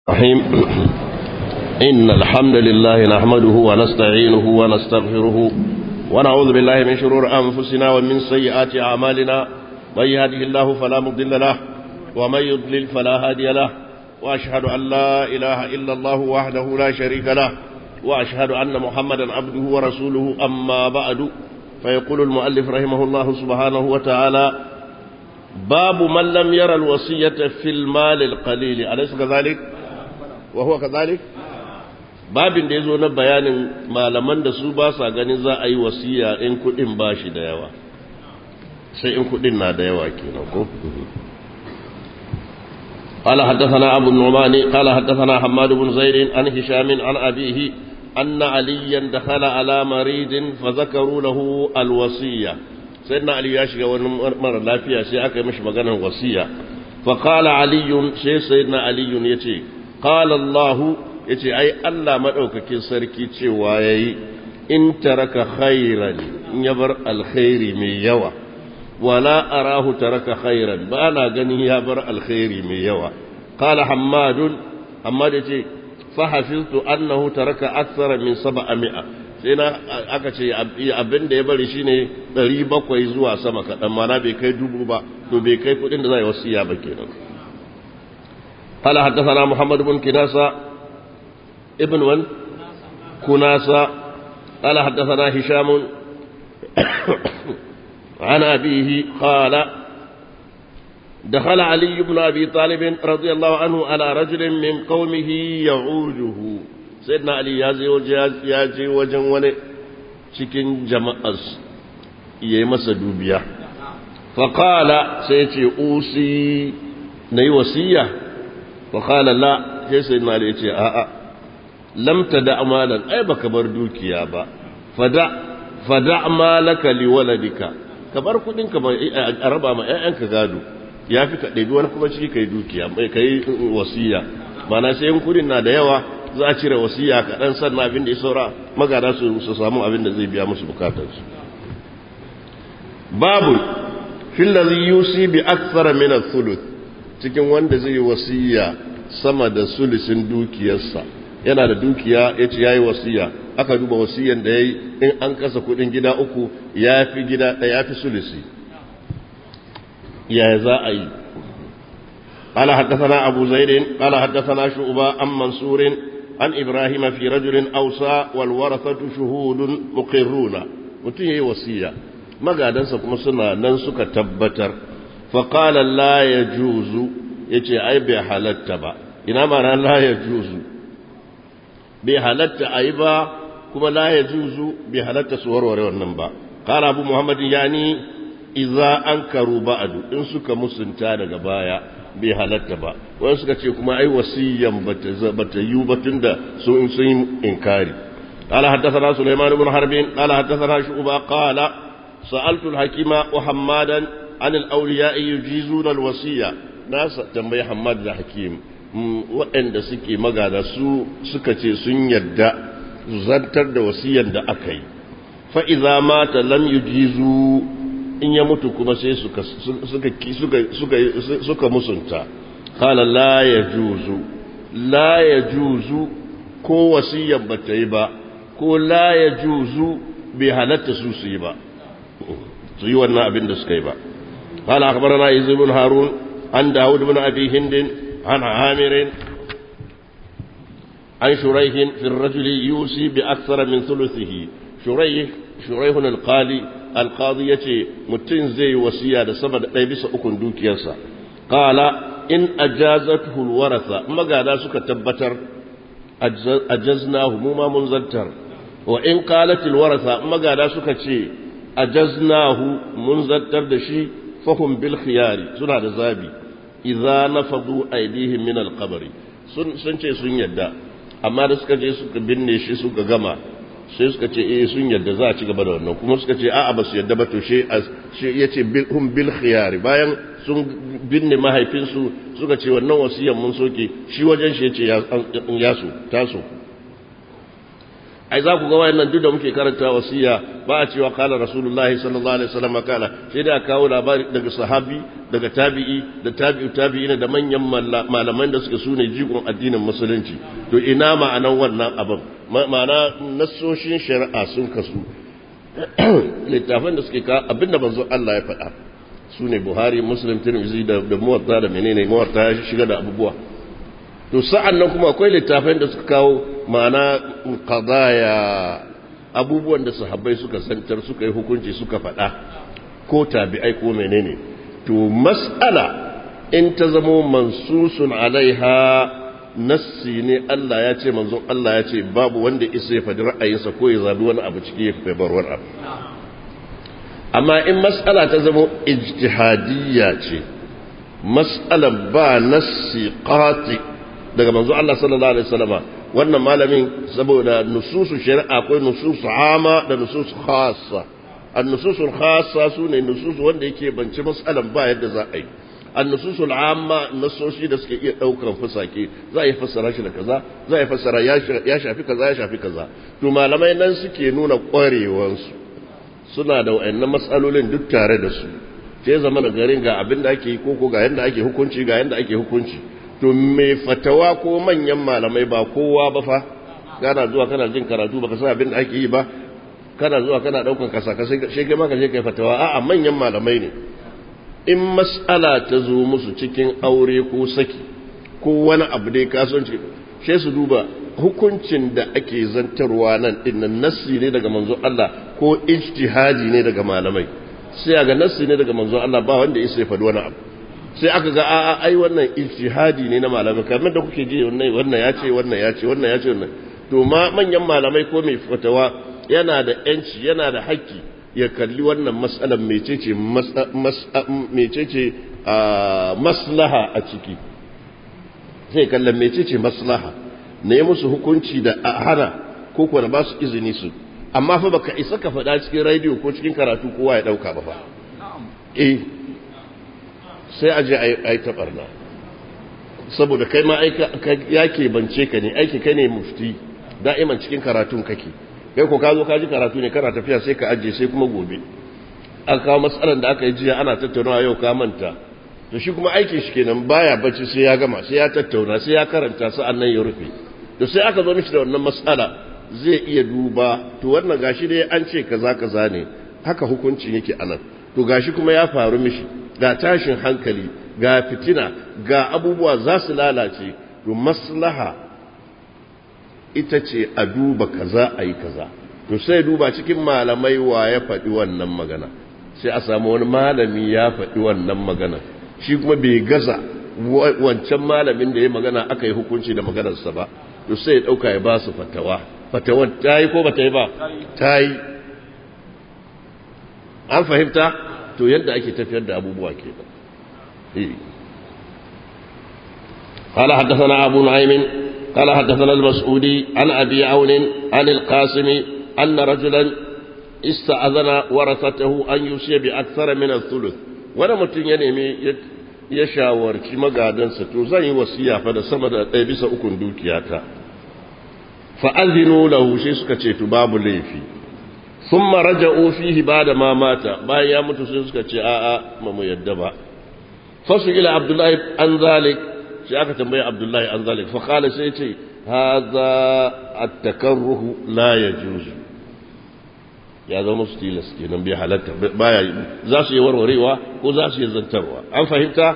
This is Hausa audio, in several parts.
الرحيم إن الحمد لله نحمده ونستعينه ونستغفره ونعوذ بالله من شرور أنفسنا ومن سيئات أعمالنا من يهده الله فلا مضل له ومن يضلل فلا هادي له وأشهد أن لا إله إلا الله وحده لا شريك له وأشهد أن محمدا عبده ورسوله أما بعد فيقول المؤلف رحمه الله سبحانه وتعالى باب من لم يرى الوصية في المال القليل أليس كذلك وهو كذلك babin da ya zo na bayanin malaman da su ba sa ganin za a yi wasiya in kudin ba shi da yawa sai in kudin na da yawa kenan ko قال حدثنا أبو النعمان قال حدثنا حماد بن زيد عن هشام عن أبيه أن عليا دخل على مريض فذكروا له الوصية سيدنا علي ياشي مرة لا فيها سيأك مش مغانا وصية فقال علي شيء سيدنا علي يتي قال الله yace ai Allah madaukakin sarki cewa yayi in taraka khairan in ya bar alkhairi mai yawa wala arahu taraka khairan ba na ganin ya bar alkhairi mai yawa qala hammadun hammad yace fa hafiztu annahu taraka akthara min 700 sai na aka ce abin da ya bari shine 700 zuwa sama kadan mana bai kai dubu ba to bai kai kudin da zai wasiya ba kenan قال حدثنا محمد بن كناسه ابن ون كناسة قال حدثنا هشام عن أبيه قال دخل علي بن أبي طالب رضي الله عنه على رجل من قومه يعوجه سيدنا علي يازي وجن وني cikin jama'as ya yi masa dubiya faƙala sai ce usi na yi wasiya faƙala la sai sai na ya ce a'a lam tada amalan ai baka bar dukiya ba fada fada malaka li waladika ka bar kudin ka a raba ma ƴaƴanka gado yafi ka ɗebi wani kuma ciki kai dukiya mai kai wasiya mana sai in kudin na da yawa za a cire wasiya kaɗan sannan abin da ya saura magana su su samu abin da zai biya musu bukatarsu babu fil ladhi yusi bi akthara min ath-thuluth cikin wanda zai wasiya sama da sulisin dukiyarsa yana da dukiya ya ce ya yi wasiya aka duba wasiyan da ya yi in an kasa kudin gida uku ya fi gida ɗaya ya fi sulisi yaya za a yi قال حدثنا أبو زيد قال حدثنا شعبة عن منصور عن إبراهيم في رجل أوصى والورثة شهود مقرون متيه وصية ما قاعد kuma suna nan suka tabbatar فقال لا يجوز yace ai bai halatta ba ina ma la yajuzu bai halatta a yi ba kuma la ya juzu bai halatta su warware wannan ba ƙara abu muhammadin ya ni iza an karu ba'adu in suka musunta daga baya bai halatta ba wani suka ce kuma ai wasiyyan bata yi batun da sun sun yi inkari قال حدثنا سليمان بن حرب قال حدثنا شعبة قال سألت الحكيم وحمادا عن الأولياء يجيزون الوصية ناس تنبي حماد الحكيم waɗanda suke magana su suka ce sun yadda zantar da wasiyar da aka yi fa'iza mata lam yujizu in ya mutu kuma sai suka musunta kala la ya juzu la ya juzu ko wasiyar ba ta yi ba ko la ya juzu bai halatta su su yi ba su yi wannan abin da suka yi ba قال أخبرنا إذن بن هارون عن داود بن أبي هند عن عامر عن شريح في الرجل يوصي بأكثر من ثلثه شريح شريح القاضي القاضية متن زي وسيا سبب ليبس أكن دوكيسا قال إن أجازته الورثة ما قال سك تبتر أجزناه مما منزلتر وإن قالت الورثة ما قال سك أجزناه منزلتر دشي فهم بالخيار سنة زابي idza nafadu aidihim min alqabri sun sun ce sun yadda amma da suka je suka binne shi suka gama sai suka ce eh sun yadda za a ci gaba da wannan kuma suka ce a'a ba su yadda ba to she she yace hum bil khiyari bayan sun binne mahaifinsu suka ce wannan wasiyan mun soke shi wajen shi yace ya so taso ai za ku ga wayannan duk da muke karanta wasiya ba a cewa kala rasulullahi sallallahu alaihi wasallam kala sai da kawo labari daga sahabi daga tabi'i da tabi'u tabi'ina da manyan malaman da suke sune jigon addinin musulunci to ina ma'anan wannan abin ma'ana nassoshin shari'a sun kasu littafan da suke ka abinda manzo Allah ya faɗa su ne buhari muslim tirmidhi da da muwatta da menene muwatta ya shiga da abubuwa to sa'an nan kuma akwai littafan da suka kawo ma'ana qadaya abubuwan da sahabbai suka santar suka yi hukunci suka faɗa ko tabi'ai ko menene to mas'ala in ta zamo mansusun alaiha nassi ne Allah ya ce manzon Allah ya ce babu wanda isa ya faɗi ra'ayinsa ko ya zabi wani abu ciki ya fi bar wani abu amma in mas'ala ta zama ijtihadiyya ce mas'alan ba nassi qati daga manzon Allah sallallahu alaihi wasallama wannan malamin saboda nususu shari'a akwai nususu ama da nususu khassa an-nususul khassa sune nususu wanda yake bance mas'alan ba yadda za a yi annususul amma nasoshi da suke iya daukan fusake za a yi fassara shi da kaza za a yi fassara ya shafi kaza ya shafi kaza to malamai nan suke nuna kwarewansu suna da wayannan matsalolin duk tare da su sai zama da garin ga abin da ake yi ko ga yanda ake hukunci ga yanda ake hukunci to me fatawa ko manyan malamai ba kowa ba fa kana zuwa kana jin karatu baka san abin da ake yi ba kana zuwa kana daukan kasa kasai sai kai ma ka je kai fatawa a'a manyan malamai ne in mas'ala ta zo musu cikin aure ko saki ko wani abu dai kasuwanci sai su duba hukuncin da ake zantarwa nan dinnan nassi ne daga manzo Allah ko ijtihadi ne daga malamai sai ga nassi ne daga manzo Allah ba wanda ya faɗi wani abu sai aka ga a'a ai wannan ijtihadi ne na malamai kamar da kuke ji wannan wannan ya ce wannan ya ce wannan ya ce wannan to ma manyan malamai ko mai fatawa yana da yanci yana da haƙƙi ya kalli wannan matsalar mecece maslaha a ciki sai kallon mecece maslaha na yi musu hukunci da hana ko kuwa ba su izini su amma fa baka isa ka faɗa cikin rediyo ko cikin karatu kowa ya ɗauka ba fa eh sai aje a yi taɓarna saboda kai ma ya ke bance ka ne aiki kai ne mufti da'iman cikin karatun kake kai ko ka zo ka ji karatu ne kana tafiya sai ka ajiye sai kuma gobe an kawo matsalar da aka yi jiya ana tattaunawa yau ka manta to shi kuma aikin shi kenan baya bacci sai ya gama sai ya tattauna sai ya karanta sa'an nan ya rufe to sai aka zo mishi da wannan matsala zai iya duba to wannan gashi dai an ce kaza kaza ne haka hukuncin yake anan to gashi kuma ya faru mishi ga tashin hankali ga fitina ga abubuwa za su lalace to maslaha ita ce a duba kaza a yi kaza to sai duba cikin malamai wa ya faɗi wannan magana sai a samu wani malami ya faɗi wannan magana shi kuma bai gaza wancan malamin da ya magana aka yi hukunci da maganarsa ba to sai ya ɗauka ya ba su fatawa fatawan ta yi ko ba ta yi ba ta yi an fahimta to yadda ake tafiyar da abubuwa ke ba قال حدثنا أبو نعيم قال حدثنا المسعودي عن أبي عون عن القاسم أن رجلا استأذن ورثته أن يوصي بأكثر من الثلث wani mutum ya nemi ya shawarci magadansa to zan yi wasiya fa da sama da ɗaya bisa ukun dukiyata fa'azinu lahu sai suka ce to babu laifi sun maraja ofihi ba da mamata bayan ya mutu sai suka ce a'a ma mu yadda ba fasu ila abdullahi an zalik sai aka tambaye abdullahi an zalik fa kala sai ce haza at-takarruhu la yajuzu ya zama musu tilas kenan bai halatta baya za su yi warwarewa ko za su yi zantarwa an fahimta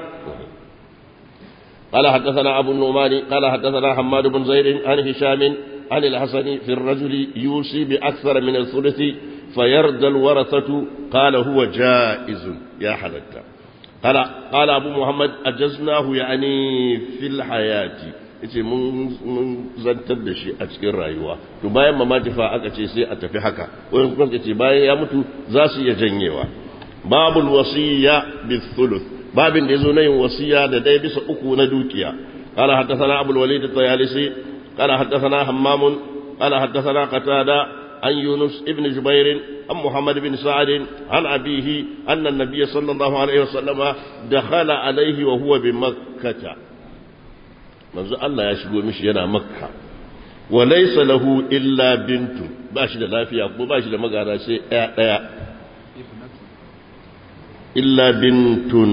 قال حدثنا أبو النعمان قال حدثنا حماد بن زيد عن هشام عن الحسن في الرجل يوصي بأكثر من الثلث فيرضى الورثة قال هو جائز يا حلتا قال قال أبو محمد أجزناه يعني في الحياة yace mun zantar da shi a cikin rayuwa to bayan mamaki fa aka ce sai a tafi haka wani kuma ce bayan ya mutu za su iya janyewa babul wasiya bi thuluth babin da yazo na yin wasiya da dai bisa uku na dukiya qala haddathana abul walid at-tayalisi qala haddathana hammam qala haddathana qatada عن يونس ابن جبير عن محمد بن سعد عن أبيه أن النبي صلى الله عليه وسلم دخل عليه وهو بمكة manzo Allah ya shigo mishi yana makka wa laysa lahu illa bintu ba shi da lafiya ko ba shi da magana sai ɗaya ɗaya illa bintun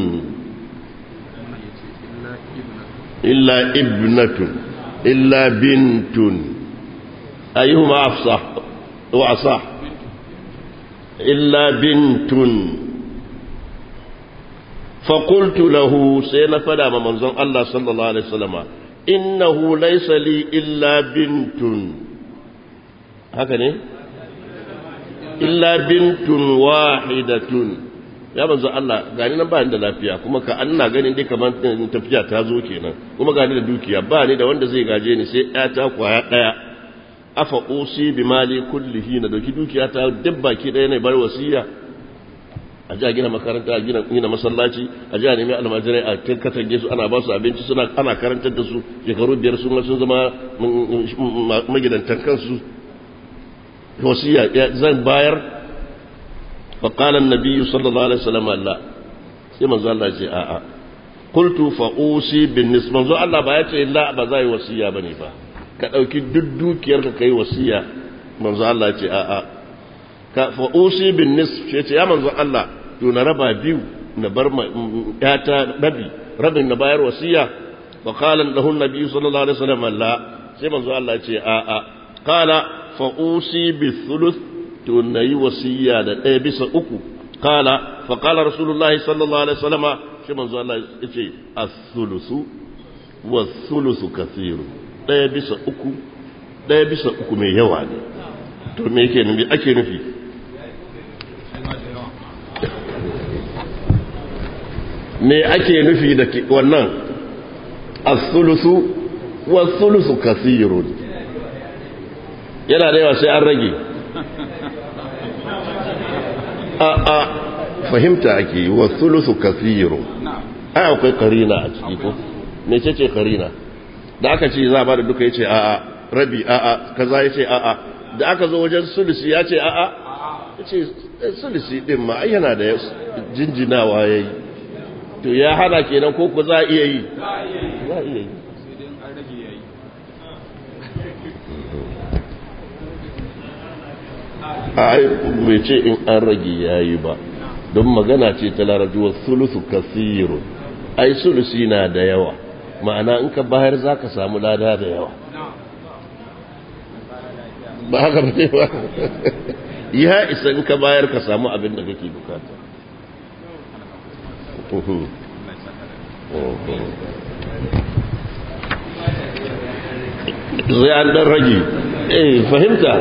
illa ibnatun illa bintun ayyuhuma afsah wa asah illa bintun فقلت له سينا فدا ما منزون الله صلى الله عليه وسلم إنه ليس لي إلا بنت هكذا إلا بنت واحدة ya manzo Allah gani nan ba ni da lafiya kuma ka ana ganin dai kamar tafiya ta zo kenan kuma gani da dukiya ba ni da wanda zai gaje ni sai ɗaya ta kwaya ɗaya afa usi bi mali kullihi na dauki dukiya ta dabba ki ɗaya ne bar wasiya a ji a gina makaranta a gina masallaci a ji a nemi almajirai a katange su ana ba su abinci suna ana karantar da su shekaru biyar sun sun zama magidantan kansu wasiya zan bayar fa qala an-nabiy sallallahu alaihi wasallam Allah sai manzo Allah ya ce a a qultu fa usi bin nis manzo Allah ba ya ce la ba zai wasiya bane ba ka dauki duk dukiyar ka kai wasiya manzo Allah ya ce a a ka fa usi bin nis ce ya manzo Allah to na raba biyu na bar yata rabi rabin na bayar wasiya wa qala lahu an-nabi sallallahu alaihi wasallam la sai manzo Allah ce a a qala fa usi bi thuluth to nayi wasiya da ɗaya bisa uku qala fa qala rasulullahi sallallahu alaihi wasallam sai manzo Allah ya ce as-thuluthu wa thuluthu kathiru ɗaya bisa uku ɗaya bisa uku mai yawa ne to me yake nufi ake nufi me ake nufi da wannan as-sulusu was-sulusu kathirun yana da yawa sai an rage a a fahimta ake was-sulusu kathirun ai akwai karina a ciki ko me ce ce karina da aka ce za ba da duka yace a a rabi a a kaza yace a a da aka zo wajen sulusi ya ce a a yace sulusi din ma ai yana da jinjinawa yayi to ya hana kenan ko ku za a iya yi za a iya yi ai bai ce in an rage yayi ba don magana ce ta larajuwa sulusu kasirun ai sulusi na da yawa ma'ana in ka bayar za ka samu lada da yawa ba haka ba ne ba ya isa in ka bayar ka samu abin da kake bukata zai an dan rage eh fahimta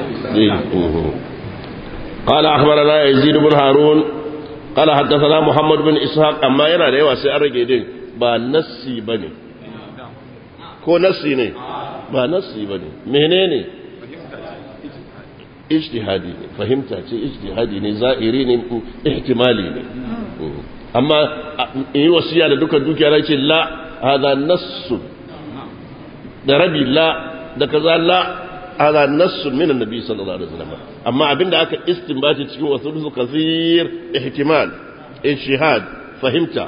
قال أخبرنا يزيد بن هارون قال حدثنا محمد بن إسحاق أما ينا da yawa sai an rage din ba nassi bane ko nassi ne ba nassi bane menene ijtihadi ne fahimta ce ijtihadi ne za'iri ne ihtimali ne amma in yi wasiya da duka dukiya na ce la hada nassu da rabi la da kaza la hada nassu min annabi sallallahu alaihi wasallam amma abinda aka istinbati cikin wasu kathir ihtimal ijtihad fahimta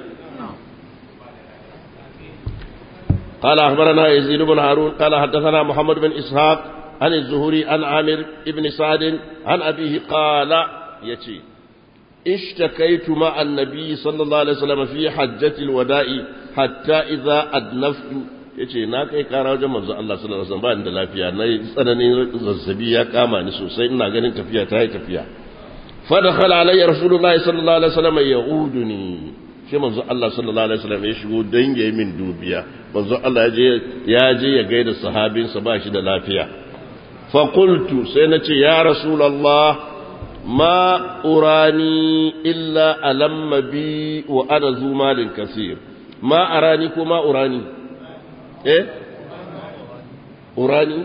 قال أخبرنا يزيد بن هارون قال حدثنا محمد بن إسحاق عن الزهري عن عامر بن سعد عن أبيه قال يتي اشتكيت مع النبي صلى الله عليه وسلم في حجة الوداع حتى إذا أدنفت yace na kai kara wajen manzo Allah sallallahu alaihi wasallam ba ni da lafiya na yi tsananin zazzabi ya kama ni sosai ina ganin tafiya ta yi tafiya fa dakhala alayya rasulullahi sallallahu alaihi wasallam ya'uduni sai manzo Allah sallallahu alaihi wasallam ya shigo dan yayi min dubiya manzo Allah ya je ya je ya gaida sahabinsa ba shi da lafiya fa qultu sai na ce ya rasulullah ma urani illa alamma bi wa ana zu malin kasir ma arani ko ma urani eh urani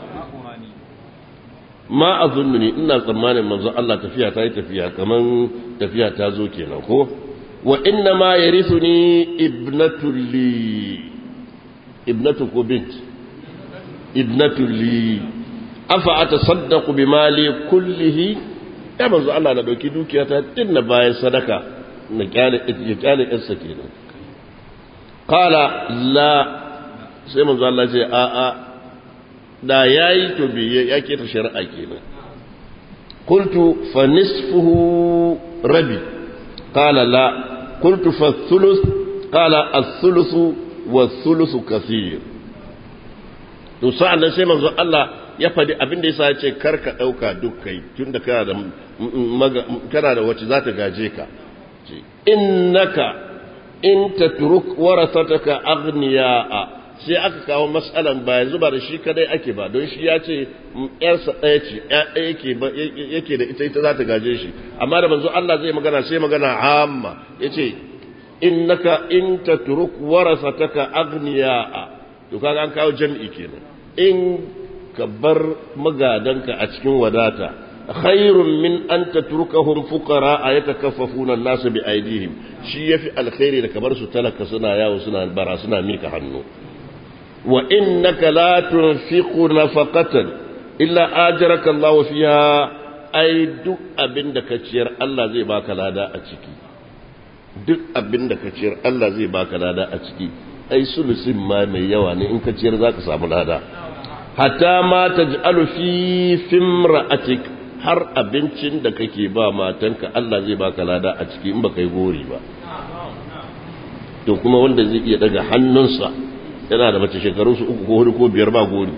ma azunnuni ina tsammanin manzo Allah tafiya ta yi tafiya kaman tafiya ta zo kenan ko wa inna ma yarithuni ibnatu li ibnatu ko bint ibnatu li afa atasaddaqu bimali kullihi ya manzo Allah na dauki dukiya ta dinna bayan sadaka na kyale ya kyale yarsa kenan qala la sai manzo Allah ce a a da yayi to biye ya keta shari'a kenan qultu fa nisfuhu rabi qala la qultu fa thuluth qala ath-thuluthu wa thuluthu kathir to sa'an nan sai manzo Allah ya faɗi abin da yasa ya ce kar ka ɗauka duk kai tunda kana da kana da wacce za ta gaje ka innaka in tatruk warasataka aghniya'a sai aka kawo matsalan ba yanzu ba da shi kadai ake ba don shi ya ce yarsa ɗaya ce ɗaya yake da ita ita za ta gaje shi amma da manzo Allah zai magana sai magana amma yace innaka in tatruk warasataka aghniya'a to kaga an kawo jami'i kenan in ka bar magadanka a cikin wadata khairun min an tatrukahum fuqara yatakaffafuna an-nas bi aydihim shi yafi alkhairi da kamar su talaka suna yawo suna bara suna mika hannu wa innaka la tunfiqu nafaqatan illa ajraka Allah fiha ai duk abinda ka ciyar Allah zai baka lada a ciki duk abinda ka ciyar Allah zai baka lada a ciki ai sulusin ma mai yawa ne in ka ciyar zaka samu lada hatta ma taj'alu fi fimra'atik har abincin da kake ba matanka Allah zai baka lada a ciki in baka yi gori ba to kuma wanda zai iya daga hannunsa yana da mace shekaru su uku ko hudu ko biyar ba gori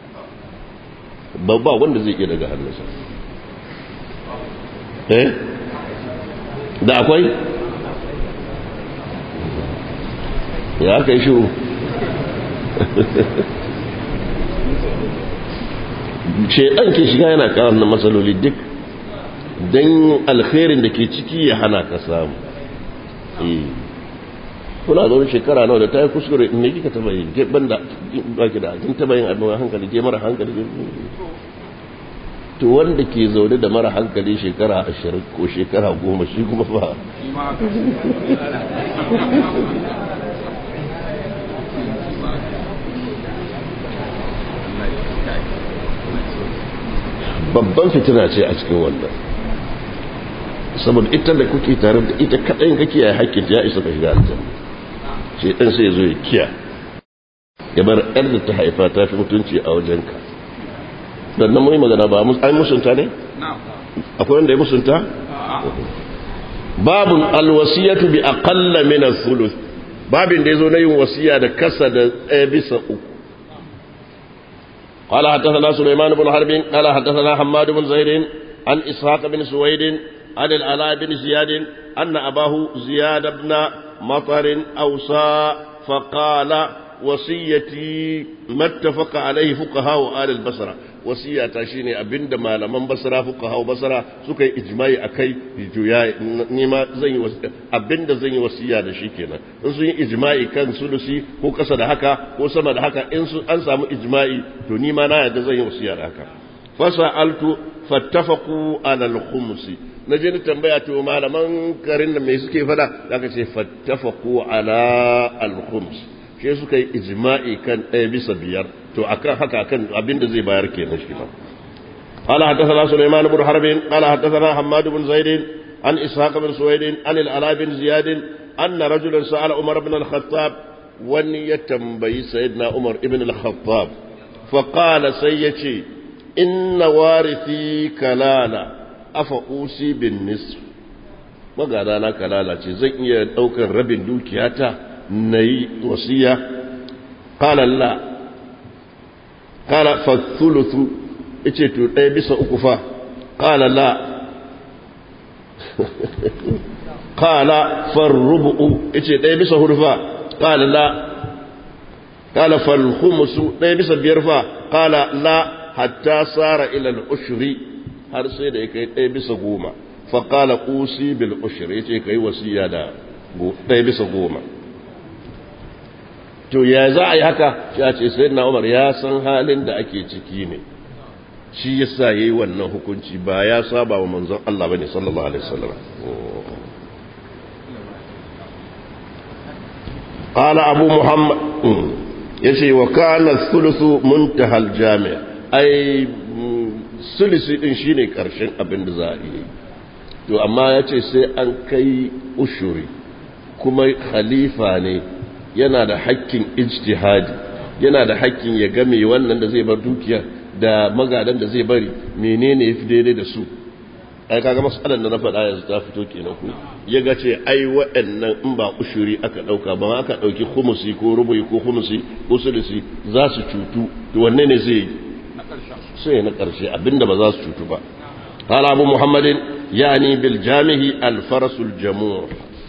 ba wanda zai iya daga hannunsa eh da akwai ya aka yi shiru shaidan ke shiga yana kawo na matsaloli duk don alkhairin da ke ciki ya hana ka samu kuna zaune shekara nawa da ta yi kuskure in ne kika taba yin ban da baki da kin taba yin abin hankali ke mara hankali to wanda ke zaune da mara hankali shekara ashirin ko shekara goma shi kuma fa babban fitina ce a cikin wannan saboda ita da kuke tare da ita kaɗai kake ya hakkin ya isa ka shiga aljanna shi ɗan sai zo ya kiya ya bar ɗan da ta haifa ta fi mutunci a wajenka dan nan mai magana ba an musunta ne akwai wanda ya musunta babun alwasiyatu bi aqalla min ath-thuluth babin da yazo na yin wasiya da kasa da ɗaya bisa uku قال حدثنا سليمان بن حرب قال حدثنا حماد بن زيد عن إسحاق بن سويد عن العلاء بن زياد أن أباه زياد بن مطر أوصى فقال وصيتي ما اتفق عليه فقهاء آل البصرة وصية شيني أبند ما لمن بصرة فقهاء بصرة سكي إجماعي أكي جويا نيما زي أبند زي وصية da shi kenan in sun yi ijma'i kan sulusi ko kasa da haka ko sama da haka in an samu ijma'i to ni ma na yadda zan yi wasiya da haka fasa'altu fattafaqu ala al-khums naje ni tambaya to malaman garin da me suke fada zaka ce fattafaqu ala al-khums shi suka yi ijma'i kan ɗaya bisa biyar to akan haka kan abinda zai bayar kenan shi ba قال حدثنا سليمان بن حرب قال حدثنا حماد بن زيد عن إسحاق بن سويد عن العلاء بن زياد أن رجلا سأل عمر بن الخطاب ون يتنبي سيدنا عمر بن الخطاب فقال سيتي إن وارثي كلالة أفأوصي بالنصف magana kalala ce zan iya ɗaukar rabin dukiyata na yi wasiya ƙala la ƙala fathuluthu ice to ɗaya bisa uku fa ƙala la ƙala farrubu'u ice ɗaya bisa hudu fa ƙala la ƙala falhumusu ɗaya bisa biyar fa ƙala la hatta tsara ilal ushri har sai da ya kai ɗaya bisa goma faƙala ƙusi bil ushri ya ce ka yi wasiya da ɗaya bisa goma to ya za a yi haka ya ce sai na umar ya san halin da ake ciki ne shi ya sa ya yi wannan hukunci ba ya saba wa manzon Allah ba ne sallallahu alaihi wasallam قال أبو محمد يشي وكان الثلث منتهى الجامع أي ثلث إن شيني كرشن أبن زائي to amma ya ce sai an kai ushuri kuma khalifa ne yana da hakkin ijtihadi yana da hakkin ya game wannan da zai bar dukiya da magadan da zai bari menene ya fi daidai da su ai kaga masalan da na faɗa yanzu ta fito kenan ku ya ga ce ai waɗannan in ba ushuri aka ɗauka ba aka ɗauki humusi ko rubuyi ko humusi ko sulusi za su cutu to wanne ne zai yi sai na ƙarshe abinda ba za su cutu ba قال أبو محمد يعني بالجامه الفرس الجموع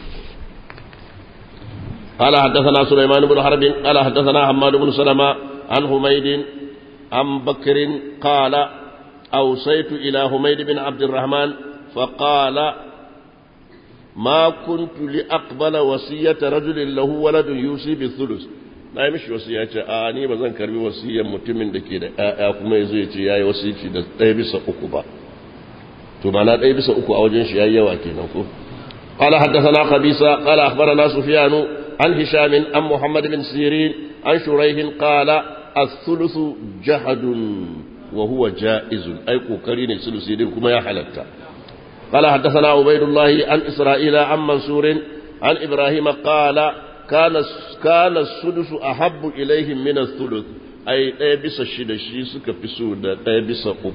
قال حدثنا سليمان بن حرب قال حدثنا حماد بن سلمة عن حميد عن بكر قال أوصيت إلى حميد بن عبد الرحمن فقال ما كنت لأقبل وصية رجل له ولد يوصي بالثلث na yi mishi wasu ya ce a ni ba zan karbi wasiyyar mutumin da ke da ‘ya'ya kuma ya zai ce ya yi wasici da ɗaya bisa uku ba to ma na ɗaya bisa uku a wajen shi ya yi yawa kenan ko قال حدثنا قبيصة قال أخبرنا سفيان عن هشام عن محمد بن سيرين عن شريح قال الثلث جهد وهو جائز أي كوكرين الثلث كما يحلت قال حدثنا عبيد الله عن إسرائيل عن منصور عن إبراهيم قال كان كان السدس أحب إليهم من الثلث أي ɗaya الشدة شي suka fi so da ɗaya bisa uku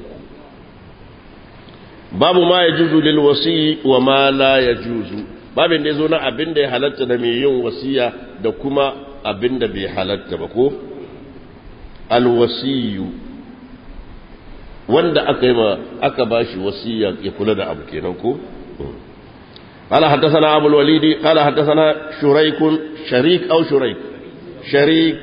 babu ma ya juzu lil wasi wa ma la ya juzu babin da ya zo na abin da ya halatta da mai yin wasiya da kuma abin da bai halatta ba ko alwasiyu wanda aka yi ma aka bashi wasiya ya kula da abu kenan ko قال حدثنا أبو الوليد قال حدثنا شريك شريك أو شريك شريك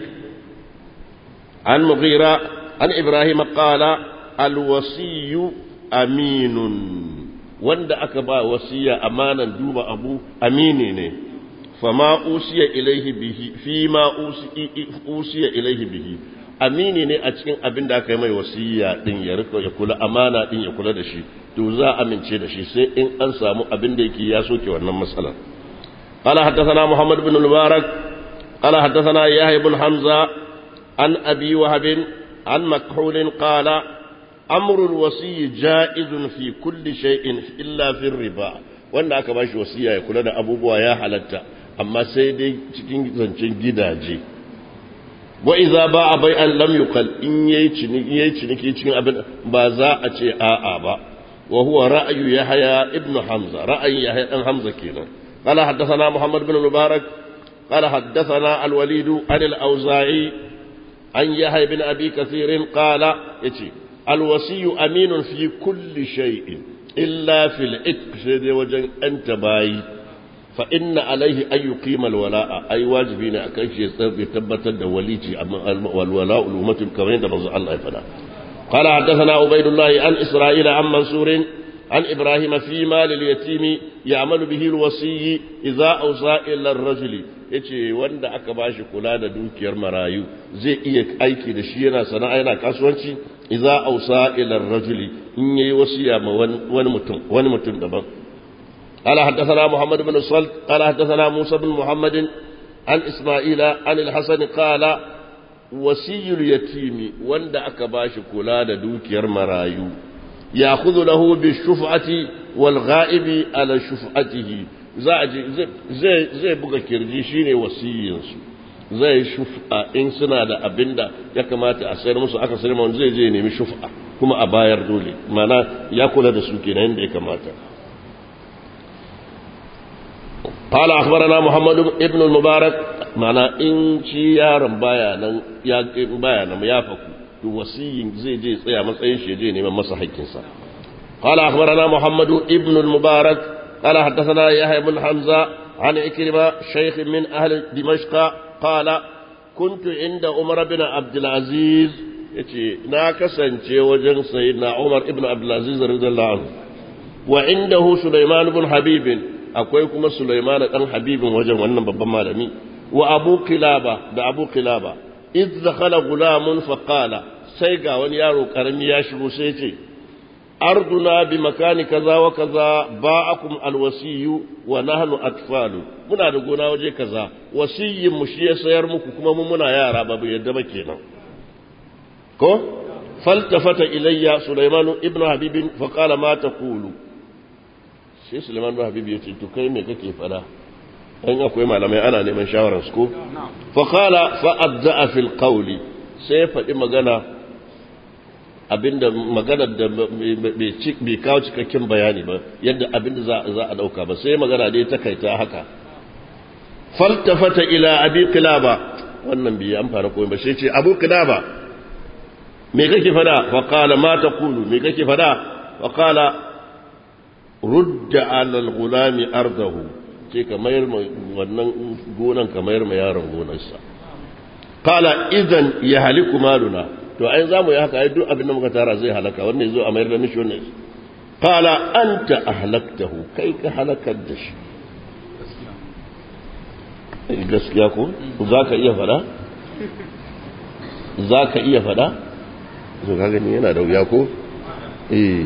عن مغيرة عن إبراهيم قال الوصي أمين wanda aka ba wasiya amanan duba abu amini ne fama usiya ilaihi bihi fi ma usiya ilaihi bihi amini ne a cikin abin da aka yi mai wasiya din ya rika ya kula amana din ya kula da shi to za a amince da shi sai in an samu abin da yake ya soke wannan matsalar قال حدثنا محمد بن المبارك قال حدثنا يحيى بن حمزة عن أبي وهب عن مكحول قال أمر الوصي جائز في كل شيء إلا في الربا wanda aka bashi wasiya ya kula da abubuwa ya halatta amma sai dai cikin zancen gidaje wa iza ba a bai an lam yuqal in yayi ciniki yayi ciniki cikin abin ba za a ce a'a ba wa huwa ra'yu yahya ibn hamza ra'ayin yahya dan hamza kenan qala haddathana muhammad ibn mubarak qala haddathana al-walid an al-awza'i an yahya ibn abi kathir qala yace al-wasiy aminun fi kulli shay'in illa fil itq sai dai wajen anta bayi فإن عليه أن يقيم الولاء أي واجبين أكيش يثبت الوليتي والولاء الأمة كما عند الله فلا قال حدثنا عبيد الله عن إسرائيل عن منصور عن إبراهيم في مال اليتيم يعمل به الوصي إذا أوصى إلى الرجل yace wanda aka bashi kula da dukiyar marayu zai iya aiki da shi yana sana'a yana kasuwanci idza ausa ila rajuli in yayi wasiya ma wani mutum wani mutum daban قال حدثنا محمد بن الصلت قال حدثنا موسى بن محمد عن إسماعيل عن الحسن قال وسي اليتيم وند أكباش كلا دوك يرمرايو يأخذ له بالشفعة والغائب على شفعته zai zai buga kirji shine wasiyinsu zai shuf'a in suna da abinda ya kamata a sayar musu aka sayar wani zai je nemi shuf'a kuma a bayar dole mana ya kula da su kenan yadda ya kamata قال أخبرنا محمد ابن المبارك معنى إن شيار بيانا يا بيانا يا فكو وصي زي جي سيا مسأين شي جي نيما مسح كنسا قال أخبرنا محمد ابن المبارك قال حدثنا يحيى بن حمزة عن إكرمة شيخ من أهل دمشق قال كنت عند عمر بن عبد العزيز yace na kasance wajen sayyidina Umar ibn Abdul Aziz radiyallahu anhu wa indahu Sulaiman ibn Habib akwai kuma Sulaiman dan Habibin wajen wannan babban malami wa Abu Kilaba da Abu Kilaba idh dakhala gulamun fa qala sai ga wani yaro karami ya shigo sai ya ce arduna bi makani kaza wa kaza ba'akum alwasiyu wa nahnu atfalu muna da gona waje kaza wasiyin mu shi ya sayar muku kuma mu muna yara ba yadda ba kenan ko faltafata ilayya sulaiman ibnu habib fa qala ma taqulu sai sulaiman ibn habib ya ce to kai me kake fada an akwai malamai ana neman shawarar su ko fa qala fa adza fil qawli sai faɗi magana abinda magana da bai kawo cikakken bayani ba yadda abinda za a dauka ba sai magana dai ta kaita haka faltafata ila abi qilaba wannan bai amfana komai ba sai ce abu qilaba me kake fada fa qala ma taqulu me kake fada fa qala rudda ala al-ghulam ardahu ce ka mayar wannan gonan ka mayar ma yaron gonarsa qala idan ya haliku maluna to ai za mu yi haka ai duk abin da muka tara zai halaka wannan yazo a mayar da mishi wannan qala anta ahlaktahu kai ka halakar da shi gaskiya ko za ka iya fada za ka iya fada zo ka gani yana da wuya ko eh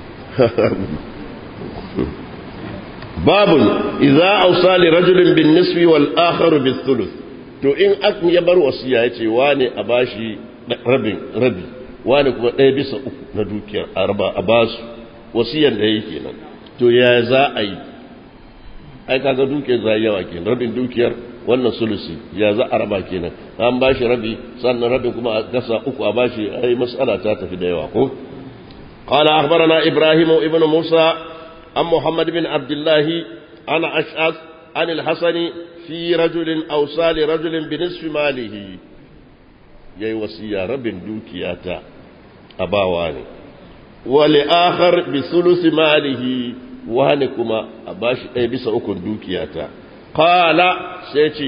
babun idza awsa li rajulin bin nisfi wal akhar bis thuluth to in ak ya bar wasiya yace wane a bashi rabin rabi wane kuma ɗaya bisa uku na dukiyar arba a basu wasiyan da yake nan to ya za a yi ai kaga dukiyar za yawa kenan rabin dukiyar wannan sulusi ya za a raba kenan an bashi rabi sannan rabin kuma a gasa uku a bashi ai mas'ala ta tafi da yawa ko قال أخبرنا إبراهيم ابن موسى عن محمد بن عبد الله عن أشعث عن الحسن في رجل أوصى لرجل بنصف ماله يي وصية رب دوكياتا أباواني ولآخر بثلث ماله وهنكما أباش أي بس أكون دوكياتا قال سيتي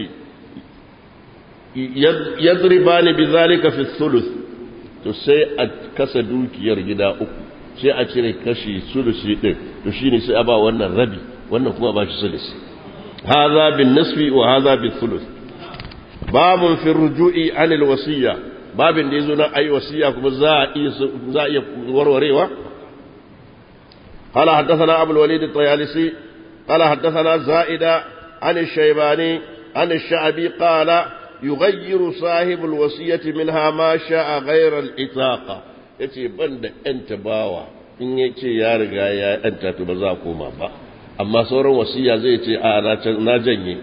يضربان بذلك في الثلث to sai a kasa dukiyar gida uku sai a cire kashi sulusi din to shine sai a ba wannan rabi wannan kuma ba shi sulusi hadha bin nisfi wa hadha bin thuluth babun fi ruju'i anil wasiya babin da yazo na ayi wasiya kuma za a iya za a iya warwarewa قال حدثنا أبو الوليد الطيالسي قال حدثنا زائدة عن الشيباني عن الشعبي قال يغير صاحب الوصية منها ما شاء غير الإطاقة yace ban da ‘yanta bawa in ya ce ya riga ya ‘yanta to ba za a koma ba amma sauran wasiya zai ce a na janye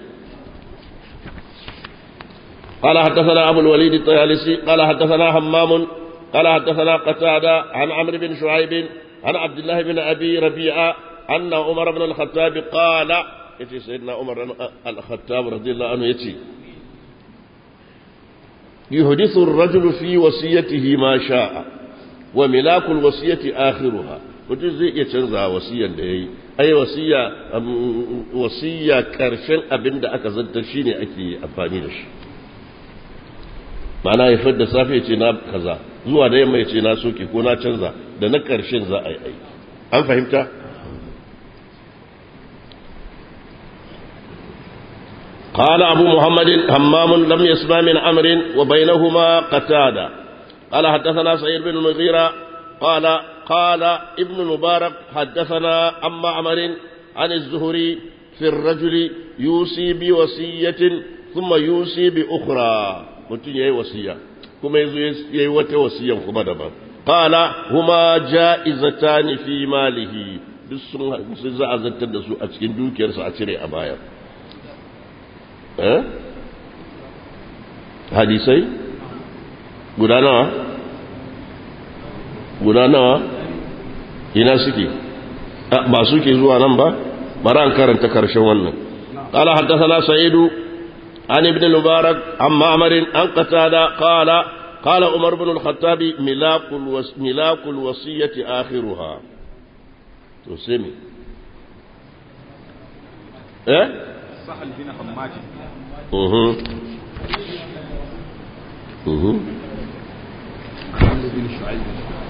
قال حدثنا أبو الوليد الطيالسي قال حدثنا همام قال حدثنا قتادة عن عمرو بن شعيب عن عبد الله بن أبي ربيعة أن عمر بن الخطاب قال يتي سيدنا عمر بن الخطاب رضي الله عنه يتي يحدث الرجل في وصيته ما شاء وملاك الوصية آخرها mutum zai iya canza wasiyan da ya yi ai wasiya wasiya karshen abin da aka zanta shi ne ake amfani da shi mana ya da safe ce na kaza zuwa da yamma ya ce na soke ko na canza da na karshen za a yi aiki an fahimta قال أبو محمد همام لم يسمع من أمر وبينهما قتادة قال حدثنا سعيد بن المغيرة قال قال ابن المبارك حدثنا عن معمر عن الزهري في الرجل يوصي بوصية ثم يوصي بأخرى متين يي وصية كما يي وتا وصية كما دبا قال هما جائزتان في ماله duk sun za a zartar da su a cikin dukiyarsa a cire a bayar hadisai guda nawa guda nawa ina suke ba suke zuwa nan ba bari an karanta karshen wannan قال حدثنا سعيد عن ابن المبارك عن معمر عن قتادة قال قال عمر بن الخطاب ملاك, الوص... ملاك الوصية آخرها تسمي ايه سهل بن حماد اها اها عمرو بن شعيب